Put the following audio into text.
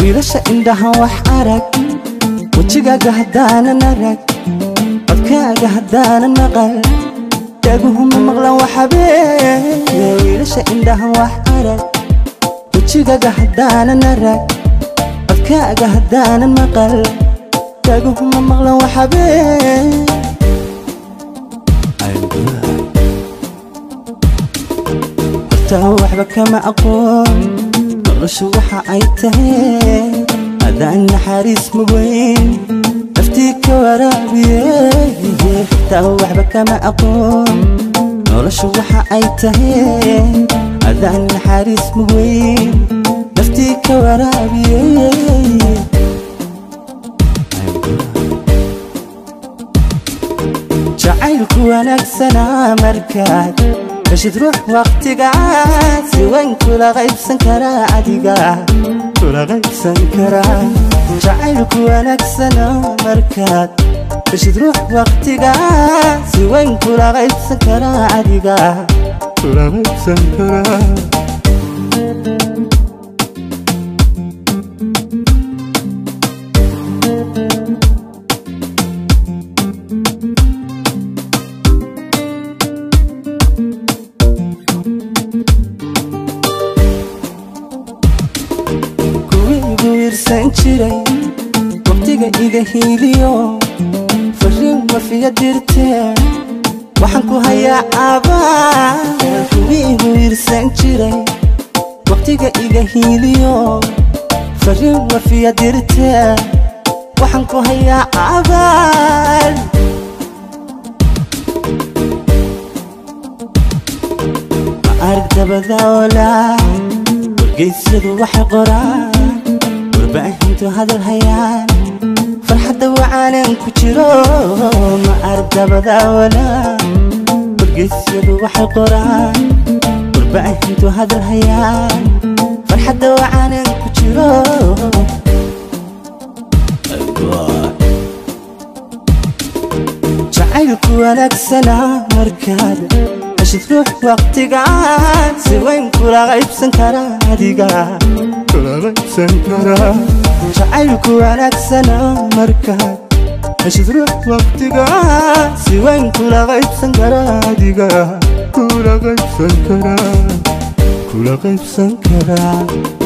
wiilasha indhaha wax arag wejigaaga haddaanan arag codkaaga haddaanan maqal dhaguhuma maqlan waxabeeye wiilasha indhaha wax arag wejigaaga haddaanan arag codkaaga haddaanan maqal dhaguhuma maqlan waxabeeye hortaa waxba kama aqoon noloshu waxa ay tahay adaan naxariis mugeyn naftii ka waraabiye hortaa waxba kama aqoon noloshu waxa ay tahay adaan naxariis mugeyn naftii ka waraabiye jacaylku wanaagsanaa markaad heshid ruux waqtigaad si weyn kula qaybsan karaa adiga kula qaybsan karaa jacaylku wanaagsana markaad heshid ruux waqtigaad si weyn kula qaybsan karaa adiga kula qaybsan karaa kuwiigu irsan jiray waqtiga iga hiiliyo fariin wafiya dirtee waxaan ku hayaa abaal kuwiigu irsan jiray waqtiga iga hiiliyo fariin wafiya dirtee waxaan ku hayaa abaal ma arag dabadaolaa wargeysyadu waxay qoraan warbaahintu hadal hayaan farxadda wacaanan ku jiro ma arag dabadaawalaa wargeysyadu waxay qoraan warbaahintu hadal hayaan farxadda wacaanan ku jiro jacaylku wanaagsanaa markaad heshid ruux waqtigaan si weyn kula qaybsan karaa adiga kula qaybsan karaa jacaylku wanaagsana markaad heshid ruux waqtigaan si weyn kula qaybsan karaa adiga kula qaybsan karaa kula qaybsan karaa